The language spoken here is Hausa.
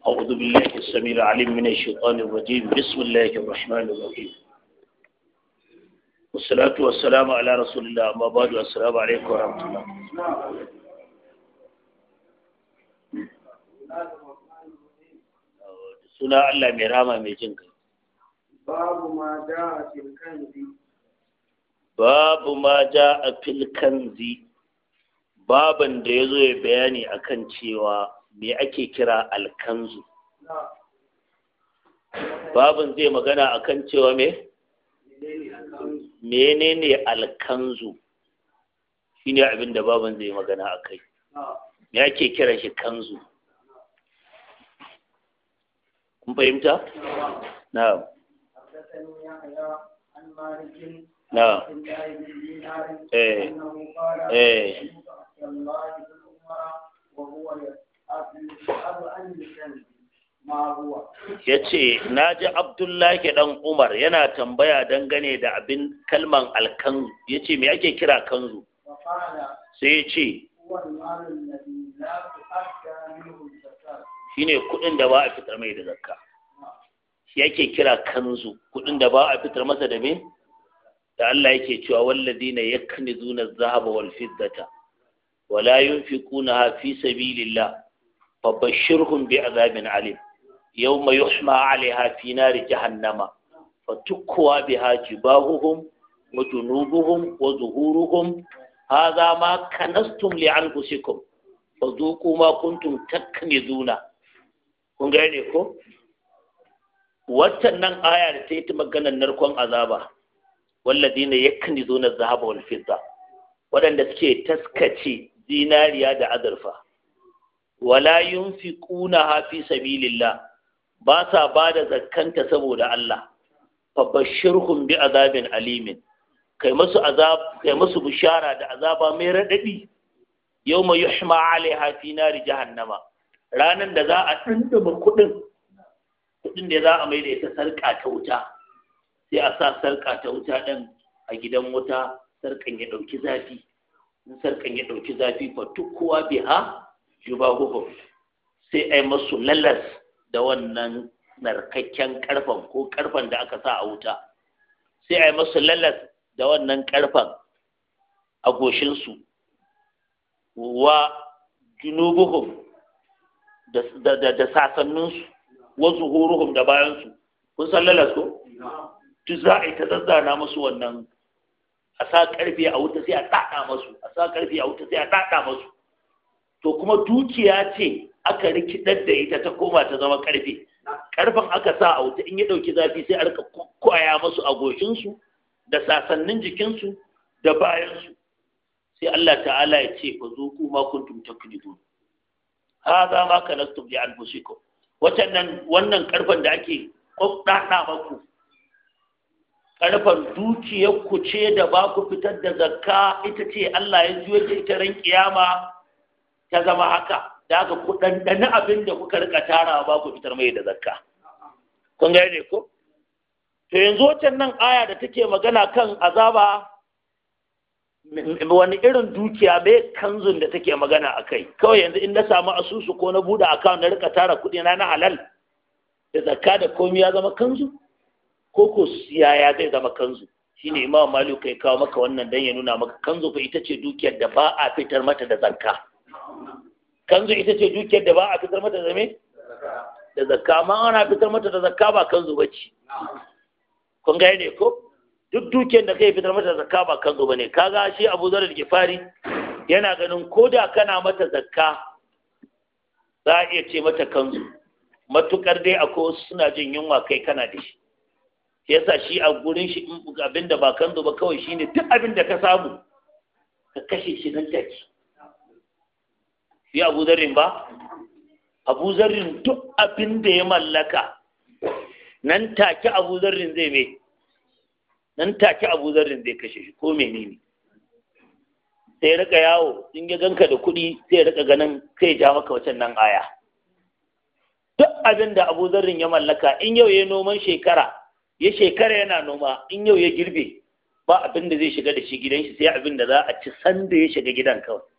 أعوذ بالله السميع العليم من الشيطان الرجيم بسم الله الرحمن الرحيم والصلاة والسلام على رسول الله أما بعد السلام عليكم ورحمة الله suna Allah mai rama mai jin kai babu ma ja a filkanzi babu ma ja a filkanzi baban da ya zo ya bayani akan cewa me ake kira alkanzu babin zai magana akan cewa me menene alkanzu shine abin da babin zai magana akai me ake kira shi kanzu kun fahimta na'am حدثني يحيى عن مالك نعم. عن الله بن دينار إيه. انه قال إيه. سمعت عبد الله بن عمر وهو يسأل عن الكنز ما هو ya ce na ji abdullahi dan umar yana tambaya dangane da abin kalman alkanzu ya ce me ake kira kanzu فقال sai ya ce هو المال الذي لا تؤدى منه الزكاة shine kuɗin da ba a fitar mai da zakka shi yake kira kanzu kuɗin da ba a fitar masa da me da Allah yake cewa walladina yaknizuna adh-dhahaba wal fiddata wala yunfiqunaha fi sabilillah fabashshirhum bi'adhabin alim yawma yuhma 'alayha fi nari jahannama fatukwa biha jibahuhum wa junubuhum wa zuhuruhum hadha ma kanastum li anfusikum fadhuqu ma kuntum taknizuna kun gane ko waccan nan aya da ta yi ta maganar narkon azaba walladina yaknizuna adh-dhahaba wal fidda waɗanda suke taskace zinariya da azurfa wala yunfiquna fi sabilillah ba sa ba da zakkanta saboda Allah fabashirhum bi azabin alimin kai musu azab kai musu bishara da azaba mai radadi yawma yuhma alaiha fi nari jahannama ranan da za a tunduma kudin kudin da za a mai da ita sarka ta wuta sai a sa sarka ta wuta din a gidan wuta sarkan ya dauki zafi in sarkan ya dauki zafi fa tukkuwa biha jubahuhum sai ai masu lalas da wannan narkakken karfan ko karfan da aka sa a wuta sai ai masu lalas da wannan karfan a goshinsu wa junubuhum da, da, da, da sasanninsu wa zuhuruhum da bayansu kun san lalas ko duk za a yi ta zazzana musu wannan a sa karfe a wuta sai a ɗaɗa masu a sa karfe a wuta sai a ɗaɗa masu to kuma dukiya ce aka rikidar da ita ta koma ta zama karfe karfen aka sa a wuta in ya ɗauki zafi sai a rika kwaya masu a goshinsu da sasannin jikinsu da bayansu sai Allah ta'ala ya ce fa zo ku ma kuntum taklidun hadha ma kanastum li anfusikum wannan wannan karfen da ake kokkada maku karfen dukiyar ku ce da ba ku fitar da zakka ita ce Allah ya juyo ta ita ran kiyama ta zama haka da haka ku ɗanɗani abin da kuka rika tara ba ku fitar mai da zakka kun gane ko to yanzu wacan nan aya da take magana kan azaba wani irin dukiya mai kanzun da take magana a kai kawai yanzu in na samu asusu ko na buɗe akawun na rika tara kuɗi na na halal da zakka da komi ya zama kanzu ko ko yaya zai zama kanzu shine imam malik kai kawo maka wannan dan ya nuna maka kanzu fa ita ce dukiyar da ba a fitar mata da zakka kanzu ita ce dukiyar da ba a fitar mata da me da zakka amma ana fitar mata da zakka ba kanzu bace kun ga ne ko duk dukiyar da kai fitar mata da zakka ba kanzu bane kaga shi Abu Zar al-Ghifari yana ganin koda kana mata zakka za a iya ce mata kanzu matukar dai akwai wasu suna jin yunwa kai kana da shi yasa shi a gurin shi abinda ba kanzu ba kawai shine duk abin da ka samu ka kashe shi nan take shi abu zarrin ba abu zarrin duk abin da ya mallaka nan take abu zarrin zai mai nan take abu zarrin zai kashe shi ko menene sai rika yawo in ya ganka da kuɗi sai rika ganin sai ja maka wacan nan aya duk abin da abu zarrin ya mallaka in yau ya noman shekara ya shekara yana noma in yau ya girbe ba abin da zai shiga da shi gidan shi sai abin da za a ci sanda ya shiga gidan kawai